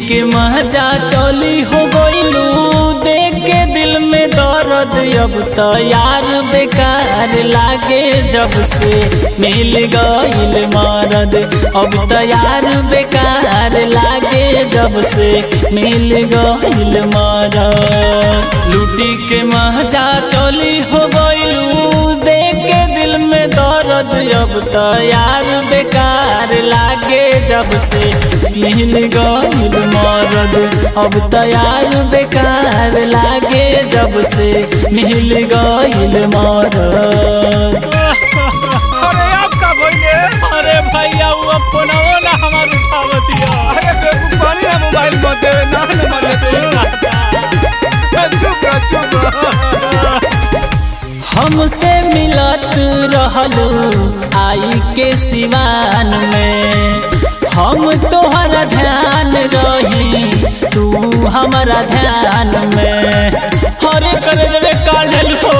के मजा चली हो गइलू देख के दिल में दर्द अब तो यार बेकार लागे जब से मिल गइल मरद अब तो यार बेकार लागे जब से मिल गइल मरद लूटी के मजा चली हो गइलू देख के दिल में दर्द अब तो यार बेकार लागे जब से मिल गइल मरद अब तो यार बेकार लागे जब से मिल गइल मरद अरे आप का भइले अरे भैया वो फोनवो ना हमार उठावतिया अरे बेवकूफ पानी ना मोबाइल मत देवे ना नंबर दे चुप रह चुप रह हमसे मिलत रहलू आई के सिवान में हम तोहरा ध्यान रही तू हमारा ध्यान में हरे कर देवे काढ़ल हो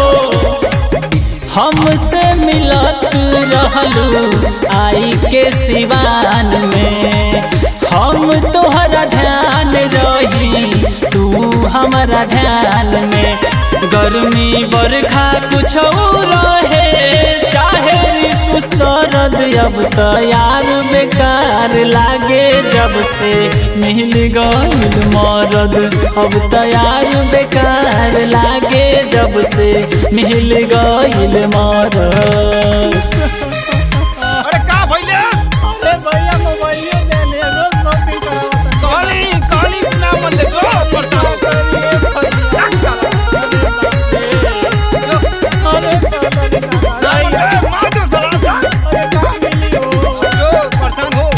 हमसे मिलत रहलू आई के सिवान में हम तोहरा ध्यान रही तू हमारा ध्यान में गर्मी बरखा कुछ रहे चाहे ऋतु शरद अब तो यार बेकार लागे जब से मिल गइल मरद अब तो यार बेकार लागे जब से मिल गइल मरद अरे का भइले अरे भैया मोबाइल दे ले शॉपिंग करावत काली काली ना मन ले गो पड़ता अरे नहीं रे मार दे सलाह जो परेशान हो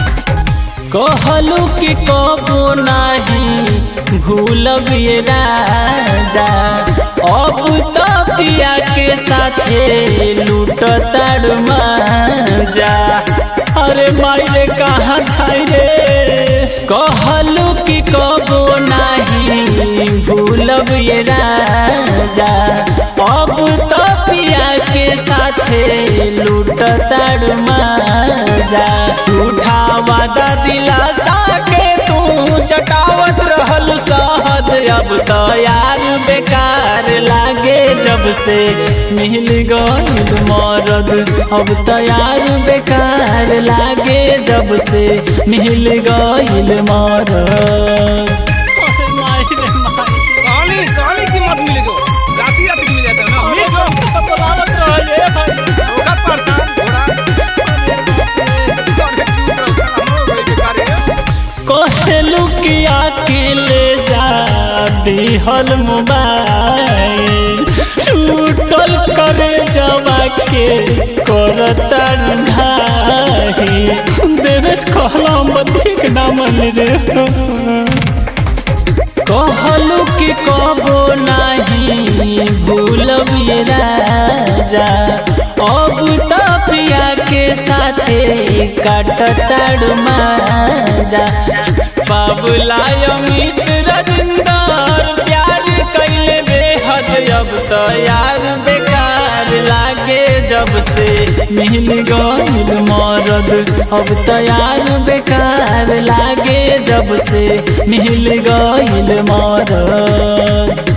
कहलू कि कबो नाही भूलब ये राजा अब तो पिया के साथे लूट जा अरे मायरे कहाँ छाई रे कहलू कि कबो नाही भूलब ये राजा अब तो पिया के साथे लूट जा उठा वादा दिलासा के तू चटावत रहल सहद अब तो यार बेकार लागे जब से मिल गइल मरद अब तो यार बेकार लागे जब से मिल गइल मरद काली काली की मत मिले जो राती राती मिल जाता है ना मिल जो होगा परेशान थोड़ा अरे चुप रहो साला हम लोग बेकार है कहलू कि अकेले जा दिहल मोबाइल छूटल करे जवा के करता ढाही देवेश कहला मधिक ना मन रे कहलू कि कबो नाही भूलब ये राजा अब तो पिया के साथे काटताड़ माजा बाबुला अमित रविंदर प्यार कैले बेहद अब तो यार बेकार लागे जब से मिल गइल मरद अब तो यार बेकार लागे जब से मिल गइल मरद